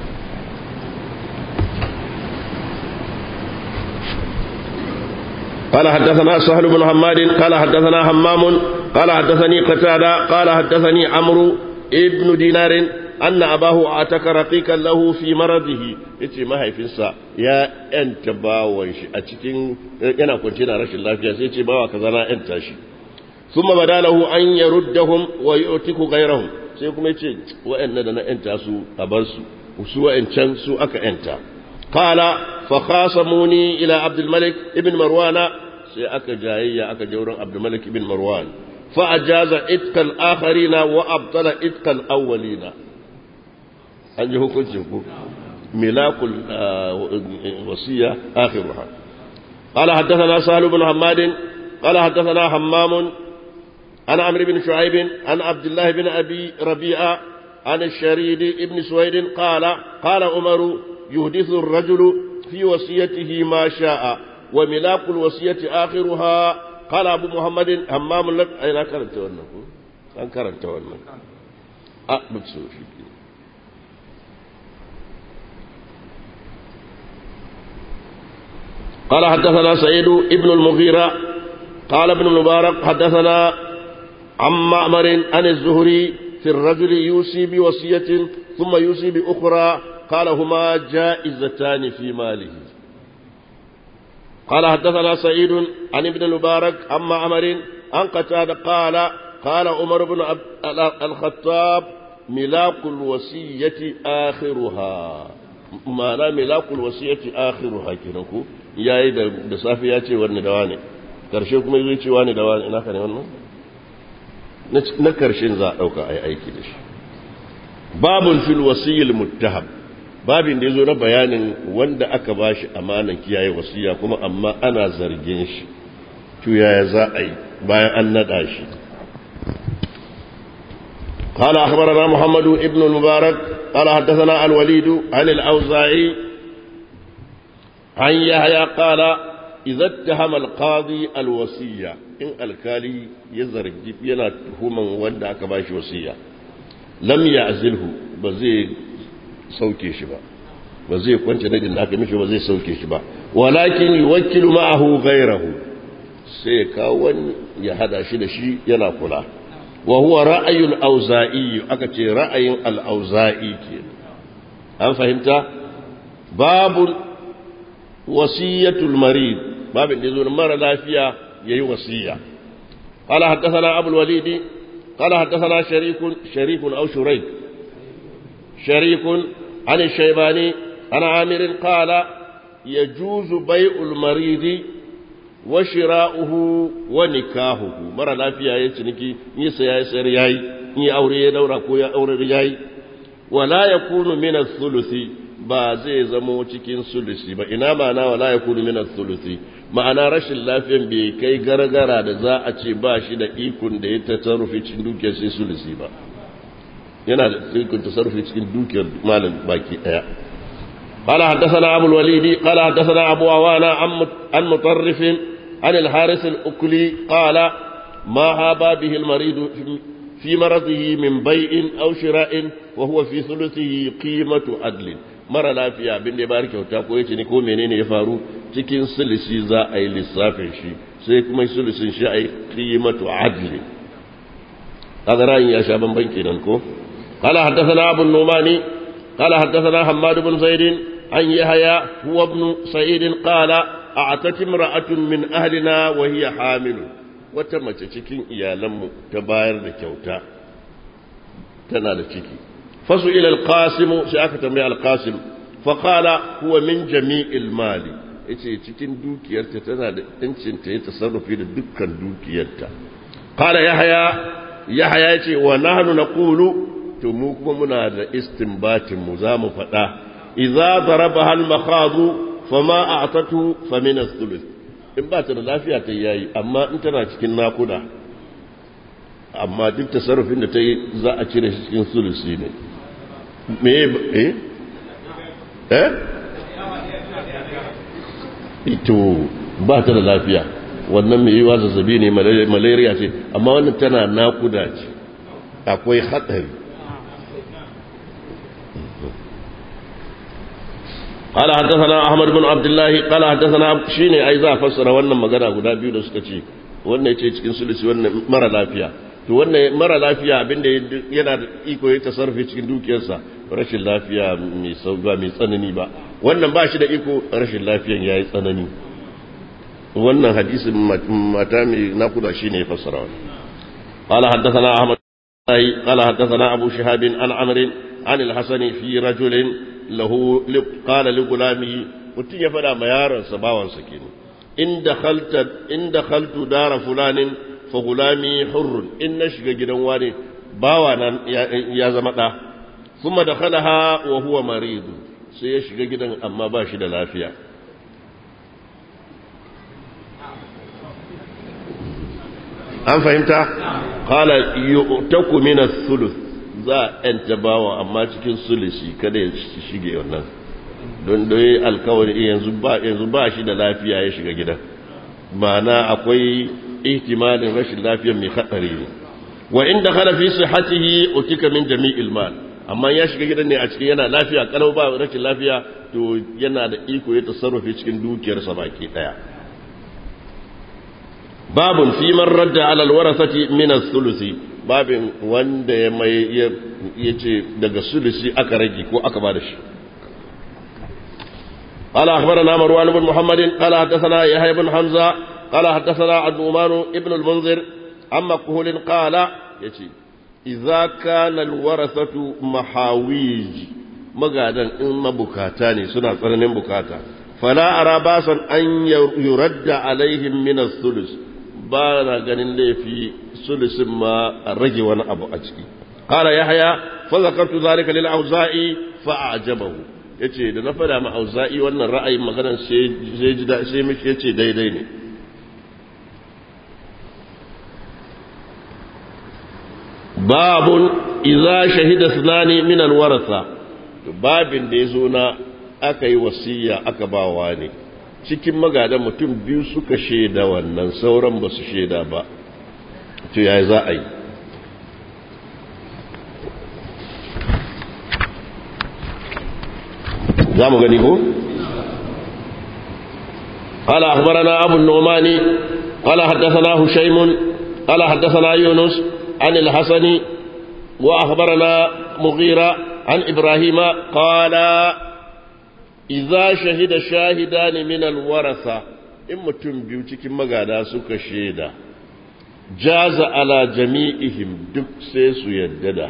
قال حدثنا سهل بن حماد قال حدثنا همام قال حدثني قتادة قال حدثني عمرو ابن دينار أن أباه أعتك رقيقا له في مرضه yace mahaifinsa ya ‘yanta bawon shi a cikin yana kwanci na rashin lafiya sai ce bawa kaza na ‘yanta shi sun ma badalahu an ya ruddahum wa yi otiku gairahum sai kuma yace wa'yan da na ‘yanta su a bar su su wa'yancan su aka ‘yanta qala fa khasamuni ila abdul malik ibn marwana sai aka jayayya aka je wurin Abdulmalik bin Marwan fa ajaza itkal akharina wa abtala itkal awwalina an ji hukuncin ku milakul wasiya akhiruha قال حدثنا سهل بن حماد قال حدثنا حمام عن عمرو بن شعيب عن عبد الله بن ابي ربيعه عن الشريد بن سويد قال قال عمر يحدث الرجل في وصيته ما شاء وملاك الوصية آخرها قال أبو محمد همام لك أين كرنت ونك أن كرنت ونك أقبل سوفي قال حدثنا سعيد ابن المغيرة قال ابن المبارك حدثنا عن معمر عن الزهري في الرجل يوصي بوصية ثم يوصي بأخرى قال هما جائزتان في ماله قال حدثنا سعيد عن ابن المبارك عن معمر عن قتادة قال قال عمر بن الخطاب ملاك الوصية آخرها ma'ana milakul wasiyati akhiruha kenan ko yayi da da safi ya ce wani dawa ne karshe kuma zai ce wani dawa ne ina ka ne wannan na karshen za a dauka ai aiki da shi babun fil wasiyil muttaham babin da yazo na bayanin wanda aka bashi amanan kiyaye wasiya kuma amma ana zargin shi to yaya za a yi bayan an nada shi قال أخبرنا محمد ابن المبارك قال حدثنا الوليد عن الأوزاعي عن يحيى قال إذا اتهم القاضي الوصية إن الكالي يزرق ينا تهما وندا كباش وصية لم يعزله بزي سوكي شبا بزي كنت ندي لك مش بزي سوكي شبا ولكن يوكل معه غيره سيكاون يهدى شي شي ينا كلا وهو رأي الأوزائي أكتي رأي الأوزائي أم فهمت باب وصية المريض باب الذي مر لا فيها يي وصية قال حدثنا أبو الوليد قال حدثنا شريك شريك أو شريك شريك عن الشيباني عن عامر قال يجوز بيع المريض wa shira'uhu wa nikahuhu mara lafiya ya ciniki yi saya ya sayar yayi yi aure ya daura ko ya aure yayi wala yakunu min ath-thuluthi ba zai zamo cikin sulusi ba ina ma'ana wala yakunu min ath-thuluthi ma'ana rashin lafiyan bai kai gargara da za a ce ba shi da ikon da ya tasarrufi cikin dukiyar sai sulusi ba yana da ikon tasarrufi cikin dukiyar malam baki daya قال حدثنا أبو الوليد قال حدثنا أبو عوانا عن مطرف عن الحارث الأكلي قال ما هاب به المريض في مرضه من بيع أو شراء وهو في ثلثه قيمة عدل mara lafiya abin da ya bari kyauta ko ya ce ni ko menene ya faru cikin sulisi za a yi lissafin shi sai kuma sulisin shi a yi qimatu adli kaga ra'ayin ya sha bamban kenan ko qala haddathana abu numani qala haddathana hammad bin zaid an yahya huwa ibn sa'id qala a'tat imra'atun min ahlina wa hiya hamil wata mace cikin iyalanmu ta bayar da kyauta tana da ciki fasu ila alqasim sai aka tambaye alqasim fa qala huwa min jami'il mali yace cikin dukiyarta tana da yancin ta yi tasarrufi da dukkan dukiyarta qala yahya yahya yace wa nahnu naqulu to mu kuma muna da istinbatin mu za mu faɗa idza darabaha al-makhadu fama a'tatu fa min ath-thuluth in ba ta da lafiya ta yayi amma in tana cikin nakuda amma duk tasarrufin da ta yi za a cire shi cikin sulusi ne me eh eh ito ba ta da lafiya wannan mai yiwa zazzabi ne malaria ce amma wannan tana nakuda ce akwai hatsari قال حدثنا احمد بن عبد الله قال حدثنا شيني اي za fassara wannan magana guda biyu da suka ce wannan yace cikin sulusi wannan mara lafiya to wannan mara lafiya abinda yana da iko ya tasarrufi cikin dukiyarsa rashin lafiya mai sauga mai tsanani ba wannan ba shi da iko rashin lafiyan yayi tsanani wannan hadisin mata mai nakuda shine ya fassara wannan قال حدثنا احمد قال حدثنا ابو شهاب عن عمرو عن الحسن في رجل lahu qala li gulamihi mutun ya fada ma yaron sa bawan sa kenan in dakhalta in dakhaltu dara fulanin fa gulami hurrun in na shiga gidan wani bawa nan ya zama da kuma dakhalaha wa huwa marid sai ya shiga gidan amma ba shi da lafiya an fahimta qala yu'taku min ath-thuluth za a yanta bawa amma cikin sulusi kada ya shige wannan don dai alkawari yanzu ba yanzu ba shi da lafiya ya shiga gidan ma'ana akwai ihtimalin rashin lafiyar mai hadari ne wa inda khala fi sihhatihi utika min jami'il mal amma ya shiga gidan ne a cikin yana lafiya kalau ba rashin lafiya to yana da iko ya tasarrufi cikin dukiyarsa baki daya babun fi man radda ala alwarasati min as-sulusi babin wanda ya mai yace daga sulusi aka rage ko aka bada shi قال أخبرنا مروان بن محمد قال حدثنا يحيى بن حمزة قال حدثنا النعمان ابن المنذر عن مقهول قال يتي إذا كان الورثة محاويج مقادا إما بكاتاني سنة سنة بكاتا فلا أرى باسا أن يرد عليهم من الثلث بانا ganin laifi sulusin ma a rage wani abu a ciki قال يحيى فذكرت ذلك للأوزائي فأعجبه yace da na fada ma auza'i wannan ra'ayin maganar sai ji da sai mishi yace daidai ne babun idza shahida sunani min alwarasa babin da yazo na aka yi wasiya aka bawa ne cikin magadan mutum biyu suka shaida wannan sauran ba su shaida ba to yayi za a yi za mu gani ko? قال أخبرنا أبو النعمان قال حدثنا هشيم قال حدثنا يونس عن الحسن وأخبرنا مغيرة عن إبراهيم قال إذا شهد شاهدان من الورثة إما تنبيوتك مغادا سك شهدا جاز على جميعهم دك سيسو يدد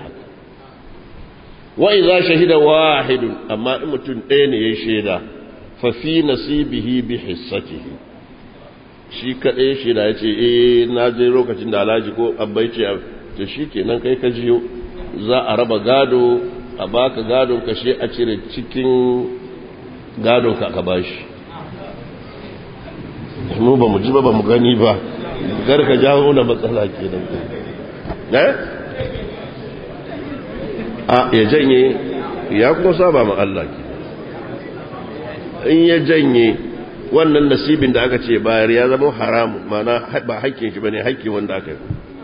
وإذا شهد واحد أما إما تنين يشهد ففي نصيبه بحصته shi kaɗai shi da ya ce eh na je lokacin da alhaji ko abbai ce to shi kenan kai ka jiyo za a raba gado a baka gadon ka shi a cire cikin gadon ka ka bashi mu ba mu ji ba ba mu gani ba gar ka jawo na matsala kenan eh a ya janye ya kuma saba ma Allah ke in ya janye wannan nasibin da aka ce bayar ya zama haramu mana ba haƙƙin shi bane haƙƙin wanda aka yi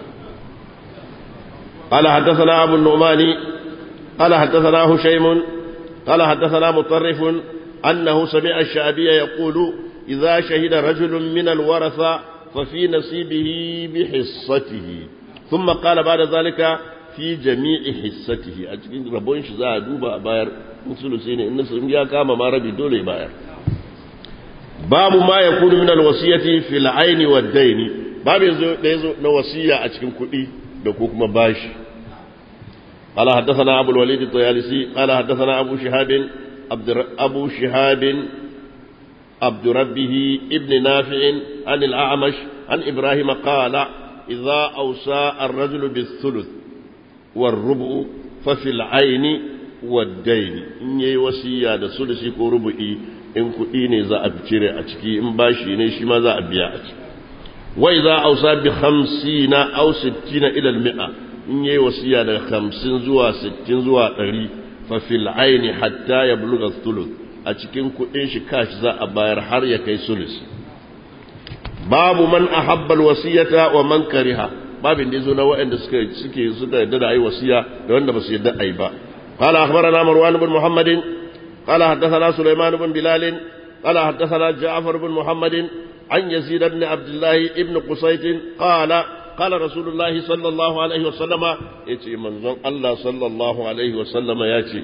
قال حدثنا أبو النعمان قال حدثنا هشيم قال حدثنا مطرف أنه سمع الشعبي يقول إذا شهد رجل من الورثة ففي نصيبه بحصته ثم قال بعد ذلك في جميع حصته أجل ربون شزاء دوبا باير مثلثين إن سمجا كاما ما ربي دولي باير باب ما يكون من الوصية في العين والدين باب يزو نوصية أجل كئي دكوك مباش قال حدثنا أبو الوليد الطيالسي قال حدثنا أبو شهاب عبد أبو شهاب عبد ربه ابن نافع عن الأعمش عن إبراهيم قال إذا أوصى الرجل بالثلث والربع ففي العين والدين إن يوصي هذا ثلث وربعي in kuɗi ne za a cire a ciki in bashi ne shi ma za a biya a ciki wai za a ausa bi hamsina au sittina ilal mi'a in yayi wasiya daga hamsin zuwa sittin zuwa ɗari fa fil aini hatta ya buluga thuluth a cikin kuɗin shi kashi za a bayar har ya kai sulus babu man ahabba wasiyata wa man kariha babin da yazo na waɗanda suka suke suka yadda da ayi wasiya da wanda ba su yadda ayi ba قال أخبرنا مروان بن محمد قال حدثنا سليمان بن بلال قال حدثنا جعفر بن محمد عن يزيد بن عبد الله بن قصيت قال قال رسول الله صلى الله عليه وسلم يتي منظر الله صلى الله عليه وسلم ياتي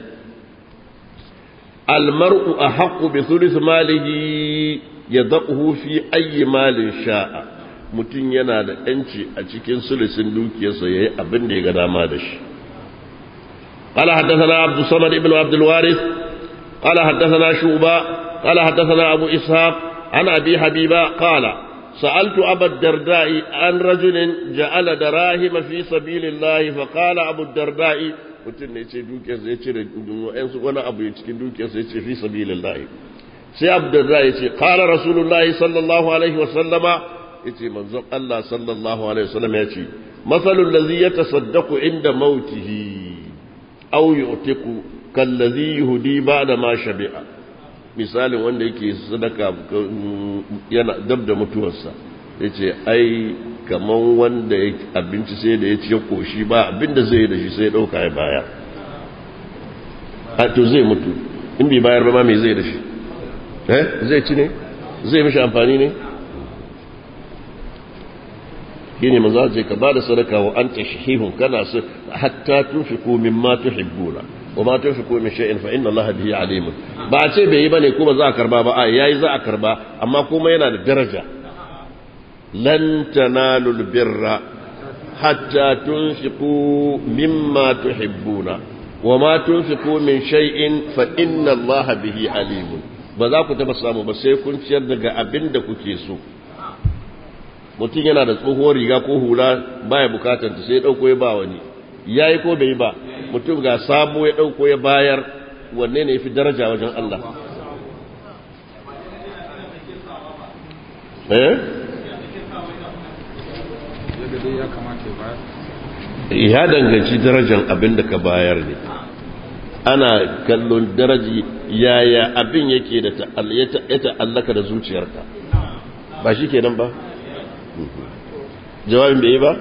المرء أحق بثلث ماله يضعه في أي مال شاء mutum yana da ‘yanci a cikin sulusin dukiyarsa ya yi abin da ya ga dama da shi. قال حدثنا عبد الصمد بن عبد الوارث قال حدثنا شوبة قال حدثنا أبو إسحاق عن أبي حبيبة قال سألت أبا الدرداء عن رجل جعل دراهم في سبيل الله فقال أبو الدرداء mutum ne ce dukiyarsa ya cire wa'yansu wani abu ya cikin dukiyarsa ya ce fi sabilillahi sai abdurra ya ce kala rasulullahi sallallahu alaihi wasallama ya ce manzon Allah sallallahu alaihi wasallama ya ce masalul lazi ya tasaddaku inda mautihi au yu'tiku kallazi yuhdi ba'da ma shabi'a misalin wanda yake sadaka yana dab da mutuwarsa ya ce ai kaman wanda ya abinci sai da ya ci ya koshi ba abinda zai yi da shi sai ya ɗauka ya baya a to zai mutu in bai bayar ba ma mai zai da shi eh zai ci ne zai mishi amfani ne shi ne maza ce ka ba da sadaka wa an tashihihun kana su hatta tunfiku mimma tuhibbuna wa ma tunfiku min shay'in fa inna allaha bihi alimun ba a ce bai yi bane kuma za a karba ba a yayi za a karba amma kuma yana da daraja lan tanalu albirra hatta tunfiqu mimma tuhibbuna wa ma tunfiqu min shay'in fa inna allaha bihi alimun ba za ku taba samu ba sai kun ciyar daga abin da kuke so mutum yana da tsohuwar riga ko hula baya bukatar ta sai dauko ya ba wani yayi ko bai ba mutum ga sabo ya dauko ya bayar wanne ne yafi daraja wajen Allah eh ya danganci darajar abin da ka bayar ne ana kallon daraji yaya abin yake da ya ta'allaka da zuciyarka ba shi kenan ba jawabin bai yi ba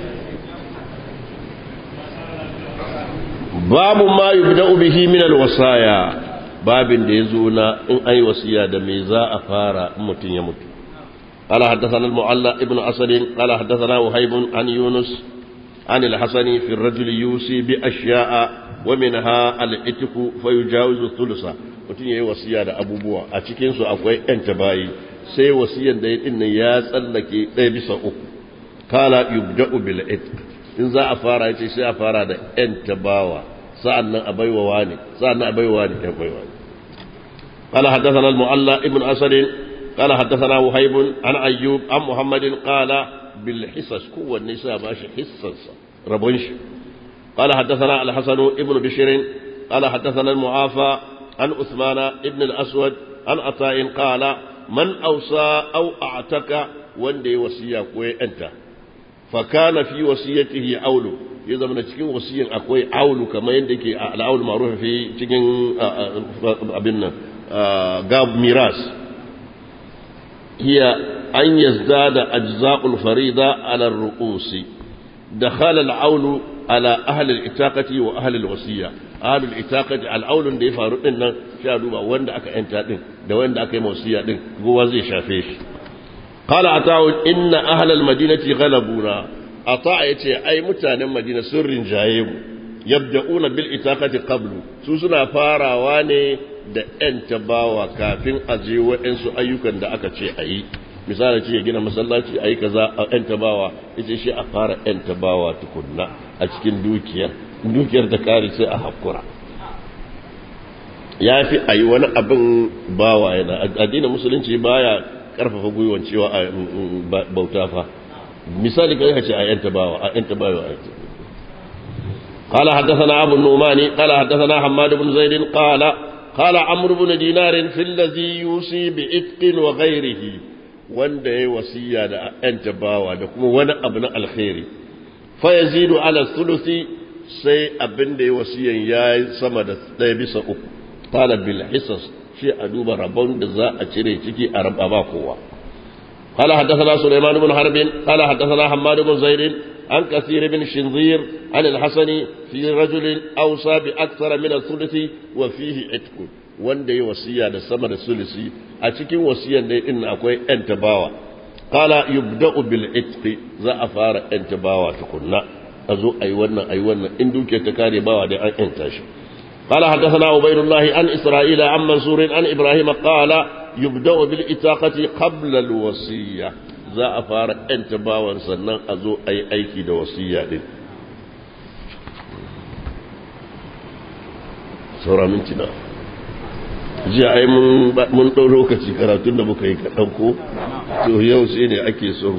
babu ma yubda'u bihi min alwasaya babin da yazo na in ai wasiya da me za a fara in mutun ya mutu قال حدثنا المعلى ابن أسد قال حدثنا وهيب عن يونس عن الحسن في الرجل يوصي بأشياء ومنها الاتق فيجاوز الثلث mutum ya yi wasiya da abubuwa a cikinsu akwai ‘yan tabayi sai wasiyan da ya dinnan ya tsallake ɗaya bisa uku kala yubda'u bil itq in za a fara yace sai a fara da ‘yan tabawa sa'an nan a baiwa wani sa'an nan a baiwa wani ‘yan baiwa ne قال حدثنا المعلى ابن أسد قال حدثنا وهيب عن أيوب عن محمد قال بالحصص قوة النساء ماشي حصص ربنش قال حدثنا الحسن ابن بشير قال حدثنا المعافى عن عثمان ابن الأسود عن عطاء قال من أوصى أو أعتك وندي وصية كوي أنت فكان في وصيته عول إذا من cikin wasiyin akwai aulu kamar yadda ke al'aul ma'ruf fi cikin abin nan gab miras هي أن يزداد أجزاء الفريضة على الرؤوس دخل العول على أهل الإتاقة وأهل الوصية أهل الإتاقة العول اللي يفارق لنا شادوا وين أك أنت دين ده وين أك موصية دين هو زي شافيش قال عطاء إن أهل المدينة غلبونا عطاء يتي أي متان مدينة سر جايب يبدأون بالإتاقة قبل سوسنا فارا واني da ‘yan tabawa kafin a je waɗansu ayyukan da aka ce a yi misali ce ya gina masallaci a yi kaza a ‘yan tabawa ita shi a fara ‘yan tabawa tukunna a cikin dukiyar dukiyar da kare sai a hakura ya fi a yi wani abin bawa yana addinin musulunci baya karfafa gwiwan cewa a bauta fa misali kan ce a ‘yan tabawa a ‘yan tabawa a قال حدثنا أبو النعمان قال حدثنا حماد بن زيد قال قال عمرو بن دينار في الذي يوصي بإتق وغيره wanda ya wasiya da ‘yan tabawa da kuma wani abu na alkhairi fa ya zidu ala sulusi sai abin da ya wasiyan ya yi sama da ɗaya bisa uku tala bil hisas shi a duba rabon da za a cire ciki a raba ba kowa قال حدثنا سليمان بن حرب قال حدثنا حماد بن زيد عن كثير بن شنظير عن الحسن في رجل أوصى بأكثر من الثلث وفيه عتق wanda ya wasiya da sama da sulisi a cikin wasiyan da in akwai yan tabawa qala yubda'u bil itqi za a fara yan tabawa tukunna a zo ayi wannan ayi wannan in duke ta kare bawa da an yanta shi قال حدثنا عبيد الله عن إسرائيل عن منصور عن إبراهيم قال يبدأ بالإتاقة قبل الوصية za a fara ‘yan tabawan sannan a zo a yi aiki da wasiya ɗin. Saura minti na. jiya ai mun ɗau lokaci karatun da muka yi kaɗan ko to yau sai ne ake so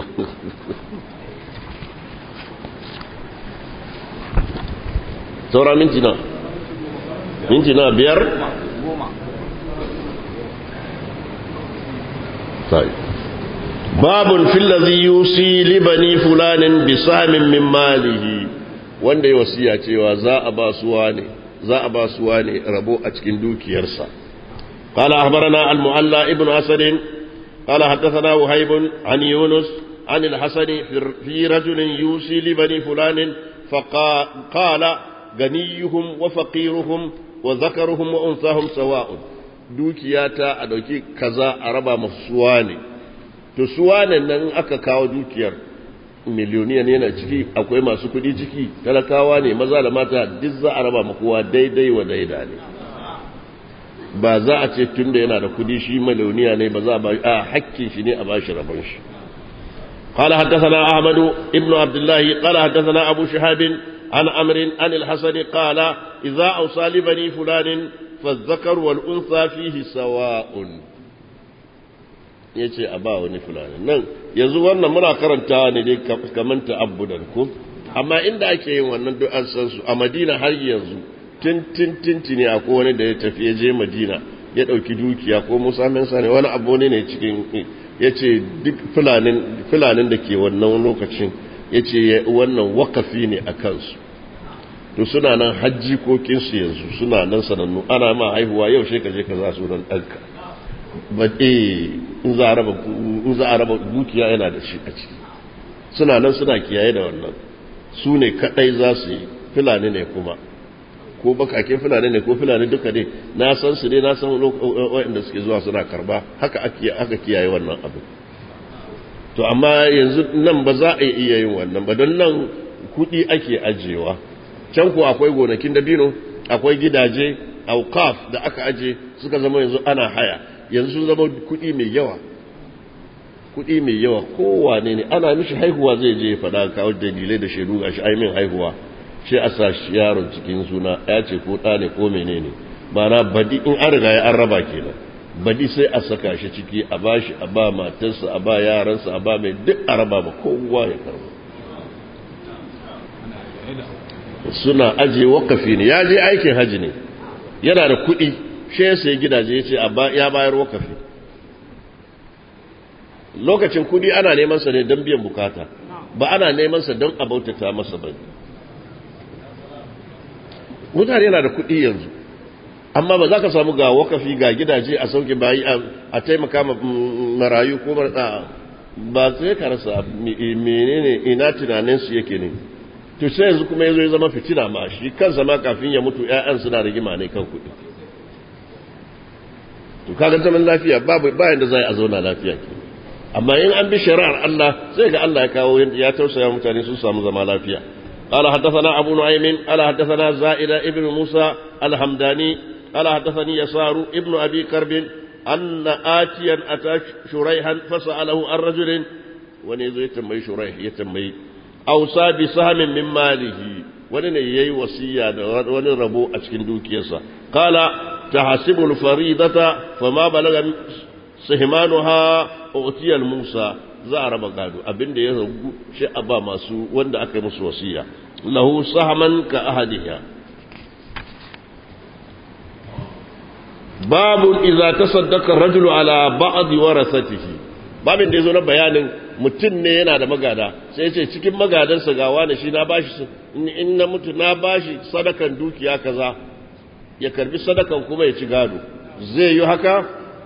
saura minti na minti na biyar babun fillazi yusi libani fulanin bisamin min malihi wanda ya wasiya cewa za a ba suwa ne za a ba suwa ne rabo a cikin dukiyarsa قال أخبرنا المعلى ابن أسد قال حدثنا وهيب عن يونس عن الحسن في رجل يوصي لبني فلان فقال غنيهم وفقيرهم وذكرهم وأنثاهم سواء dukiyata a ɗauki kaza a raba masu suwa ne to suwa ne nan aka kawo dukiyar miliyoniyan yana ciki akwai masu kuɗi ciki talakawa ne maza da mata duk za a raba ma kowa daidai wa daida ne ba za a ce tunda yana da kudi shi maloniya ne ba za a ba a hakkin shi ne a ba shi rabon shi قال حدثنا أحمد ابن عبد الله قال حدثنا أبو شهاب عن أمر عن الحسن قال إذا أوصى لبني فلان فالذكر والأنثى فيه سواء yace a ba wani fulani nan yanzu wannan muna karanta ne dai kamar ta'abbudan ko amma inda ake yin wannan duk an san su a Madina har yanzu tintintinti ne akwai wani da ya tafi ya je madina ya ɗauki dukiya ko musa mensa ne wani abu ne ne cikin ya ce duk fulanin da ke wannan lokacin ya ce wannan wakafi ne a kansu to suna nan hajji kokinsu yanzu suna nan sanannu ana ma haihuwa yau shi ka je ka za su nan ɗanka ba in za a raba dukiya yana da shi a ciki suna nan suna kiyaye da wannan su ne kaɗai za su yi fulani ne kuma ko bakaken fulani ne ko fulani duka ne na san su ne na san waɗanda suke zuwa suna karba haka aka kiyaye wannan abu to amma yanzu nan ba za a iya yin wannan ba don nan kuɗi ake ajiyewa can ko akwai gonakin dabino akwai gidaje aukaf da aka aje suka zama yanzu ana haya yanzu sun zama kuɗi mai yawa kuɗi mai yawa kowane ne ana mishi haihuwa zai je faɗa kawo dalilai da shaidu ga shi aimin haihuwa sai a sa shi yaron cikin suna ya ce ko ɗa ne ko menene mana badi in an riga ya an raba kenan badi sai a saka shi ciki a ba shi a ba matarsa a ba yaransa a ba mai duk a raba ba kowa ya karba suna aje wakafi ne ya je aikin haji ne yana da kuɗi shi ya sai gidaje ya ce ya bayar wakafi lokacin kuɗi ana neman sa ne don biyan bukata ba ana neman sa don a bautata masa ba mutane yana da kuɗi yanzu amma ba za ka samu ga wakafi ga gidaje a sauke bayi a taimaka marayu ko ba sai ka rasa menene ina tunaninsu yake ne to sai yanzu kuma yazo ya zama fitina ma shi kansa ma kafin ya mutu ƴaƴan suna rigima ne kan kuɗi to kaga zaman lafiya babu bayan da zai a zauna lafiya ke amma in an bi shari'ar Allah sai ga Allah ya kawo ya tausaya mutane sun samu zama lafiya قال حدثنا أبو نعيم قال حدثنا زائدة ابن موسى الحمداني قال حدثني يسار ابن أبي كرب أن آتيا أتى شريحا فسأله عن رجل ونيزو يتمي شريح يتمي أوصى بسهم من ماله ونن يي وصية ونن ربو أشكن دوكيسا قال تحسب الفريضة فما بلغ سهمانها أعطي الموسى za a raba gado abin da ya ragu shi a ba masu wanda aka yi musu wasiya lahu sahaman ka ahadiya babu idza tasaddaqa rajulu ala ba'd warasatihi babin da yazo na bayanin mutum ne yana da magada sai ce cikin magadansa ga wani shi na bashi in na mutu na bashi sadakan dukiya kaza ya karbi sadakan kuma ya ci gado zai yi haka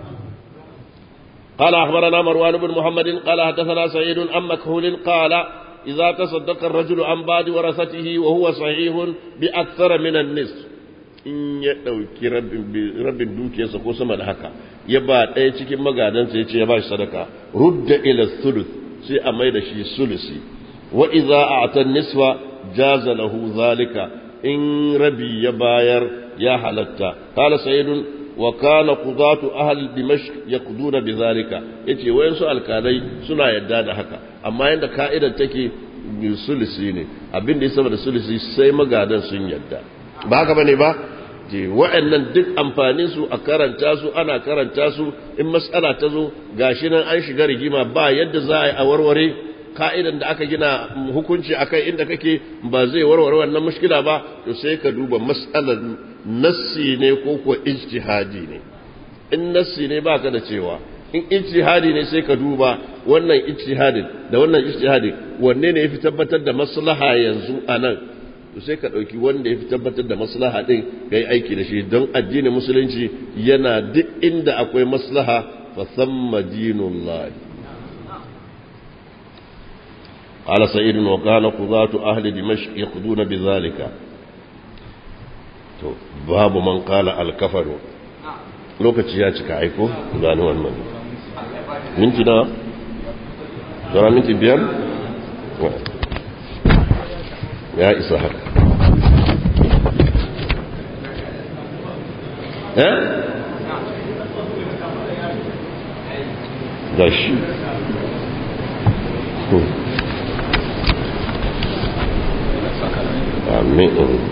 قال أخبرنا مروان بن محمد قال حدثنا سعيد عن مكهول قال إذا تصدق الرجل عن بعد ورثته وهو صحيح بأكثر من النصف in ya ɗauki rabin dukiyarsa ko sama da haka ya ba ɗaya cikin magadansa ya ce ya ba shi sadaka rudda ila thuluth sai a mai da shi sulusi wa idza a'ta nisfa jaza lahu zalika in rabi ya bayar ya halatta qala sayyidun wa kana qudatu ahli dimashq yaqduna bidhalika yace wayansu alkalai suna yadda da haka amma yanda ka'idar take sulusi ne abin da ya sama da sulusi sai magadan sun yadda ba haka bane ba je wa'annan duk amfanin su a karanta su ana karanta su in mas'ala ta zo gashi nan an shiga rigima ba yadda za a yi a warware ka'idan da aka gina hukunci akai inda kake ba zai warware wannan mushkila ba to sai ka duba mas'alar nassi ne ko ko ijtihadi ne in nassi ne baka da cewa in ijtihadi ne sai ka duba wannan ijtihadin da wannan ijtihadin wanne ne yafi tabbatar da maslaha yanzu anan to sai ka dauki wanda yafi tabbatar da maslaha din kai aiki da shi don addinin musulunci yana duk inda akwai maslaha fa thamma dinullah قال سعيد وكان قضاة أهل دمشق يقضون بذلك باب من قال الكفر lokaci ya cika aiko gani wannan minti na zara minti biyar ya isa haka eh gashi amin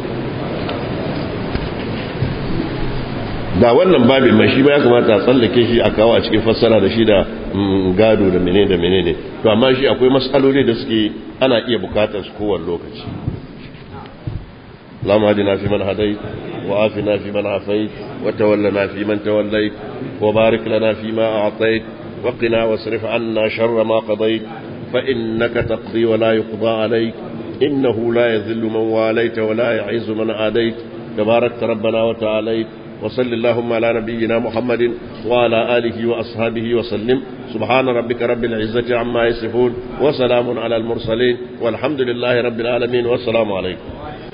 da wannan babin mai shi ba ya kamata a tsallake shi a kawo a cikin fassara da shi da gado da menene da menene to amma shi akwai matsaloli da suke ana iya bukatar su kowane lokaci اللهم اهدنا فيمن هديت وعافنا فيمن عافيت وتولنا فيمن توليت وبارك لنا فيما أعطيت وقنا واصرف عنا شر ما قضيت فإنك تقضي ولا يقضى عليك إنه لا يذل من واليت ولا يعز من عاديت تباركت ربنا وتعاليت وصل اللهم على نبينا محمد وعلى آله وأصحابه وسلم سبحان ربك رب العزة عما يصفون وسلام على المرسلين والحمد لله رب العالمين والسلام عليكم